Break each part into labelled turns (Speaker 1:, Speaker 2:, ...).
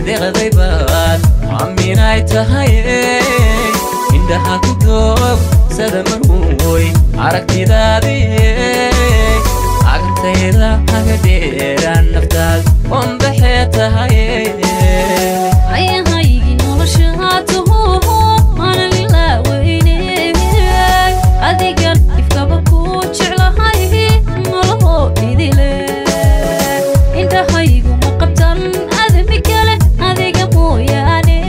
Speaker 1: deqday baad aaminay tahay indhaha ku doog sada marwoy aragtidaadii agtayda aga dheeraan naftaad onbaxee tahay
Speaker 2: ayahaygii nolosha taho aanan ilaaweyne adigan ifkaba ku jeclahay nolohoo idile indhahaygu ma qabtan adami kale adiga mooyaane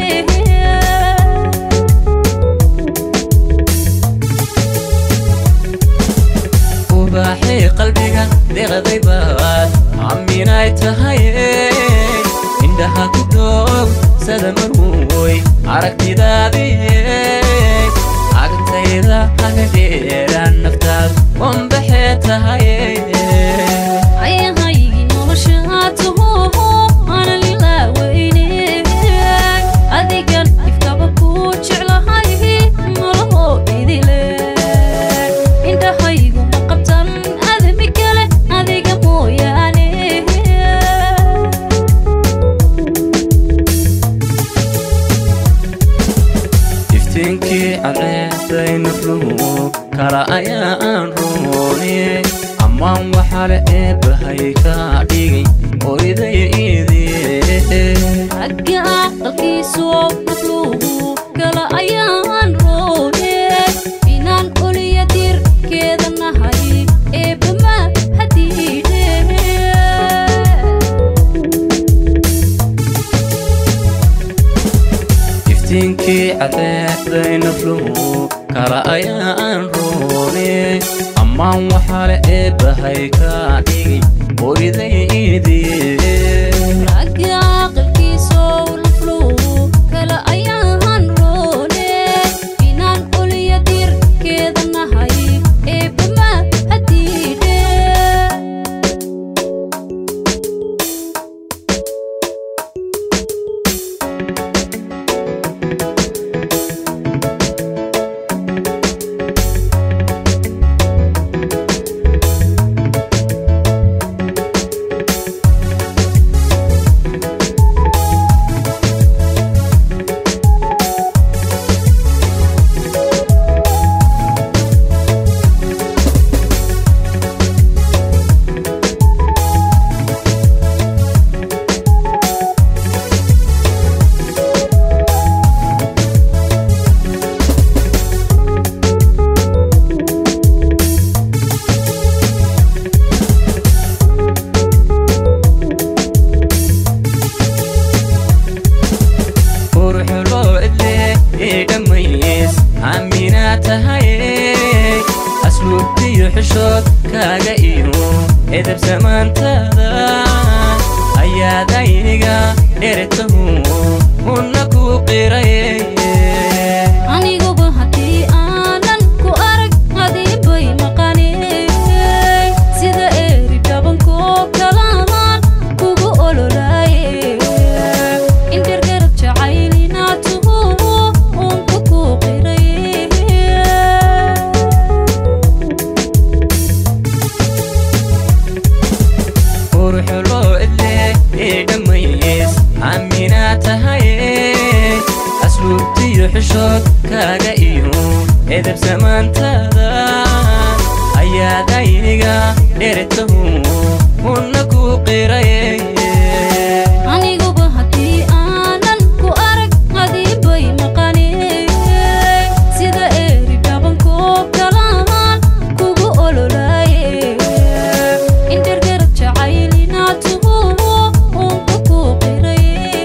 Speaker 1: ubaaxay qalbiga deqday baad aaminay tahay indhaha ku doog sada marwoy aragtidaadii agtayda aga dheeraan naftaad onbaxee tahay
Speaker 2: ayahaygii nolosha taho aanan ilaaweyne adigan ifkaba ku jeclahay nolohoo idile indhahaygu ma qabtan adami kale adiga mooyaane
Speaker 1: iftiinkii cadceeday nafluhu kala ayaan rooniyey ammaan waxaale eebbahay ka dhigay hooyaday iidii
Speaker 2: ragga aqalkiisu nafluhu kala ayaan roone inaan oliya dirkeeda nahay eebbama hadiidhe
Speaker 1: iftiinkii cadceeday nafluhu kala ayaan rooniyey ammaan waxaale eebbahay ka dhigay hooyaday iidii
Speaker 2: ragga aqalkiisu nafluhu kala ayaan roone inaan oliya dirkeeda nahay eebbama hadiidhe
Speaker 1: quruxuloo cidle ii dhammays aaminaa tahay asluubtiyo xishood kaaga iyo edab samaantaada ayaad ayniga dhertahu una ku qiray
Speaker 2: aniguba haddii aanan ku arag adiinbay maqaney sida eeri dhabankoo kalamaan kugu ololaaye indhergarab jacaylinaatuhu uunku ku qiray
Speaker 1: quruxuloo cidle ii dhammays aaminaa tahay asluubtiyo xishood kaaga iyo edab samaantaada ayaad ayniga dhertahu una ku qiray
Speaker 2: aniguba haddii aanan ku arag adiinbay maqaney sida eeri dhabankoo kalamaan kugu ololaaye indhergarab jacaylinaatuhu uunku ku qiray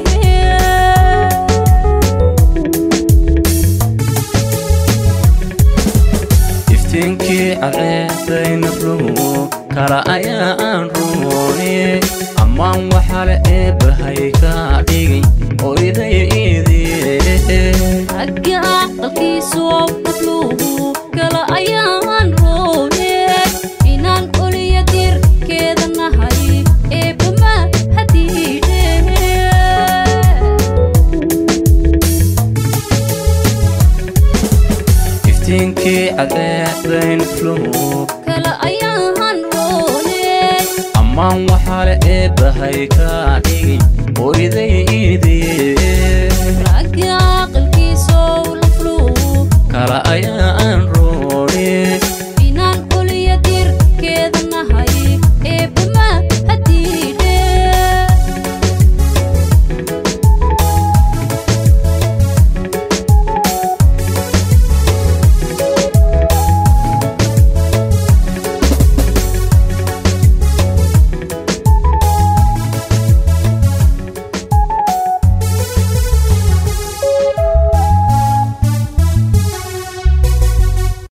Speaker 1: iftiinkii cadceeday nafluhu kala ayaan rooniyey ammaan waxaale eebbahay ka dhigay hooyaday iidii
Speaker 2: ragga aqalkiisu nafluhu kala ayaan roone inaan oliya dirkeeda nahay eebbama hadiidhe
Speaker 1: iftiinkii cadceeday nafluhu
Speaker 2: kala ayaan roone
Speaker 1: ammaan waxaale eebbahay kaa dhigin hooyadaydiye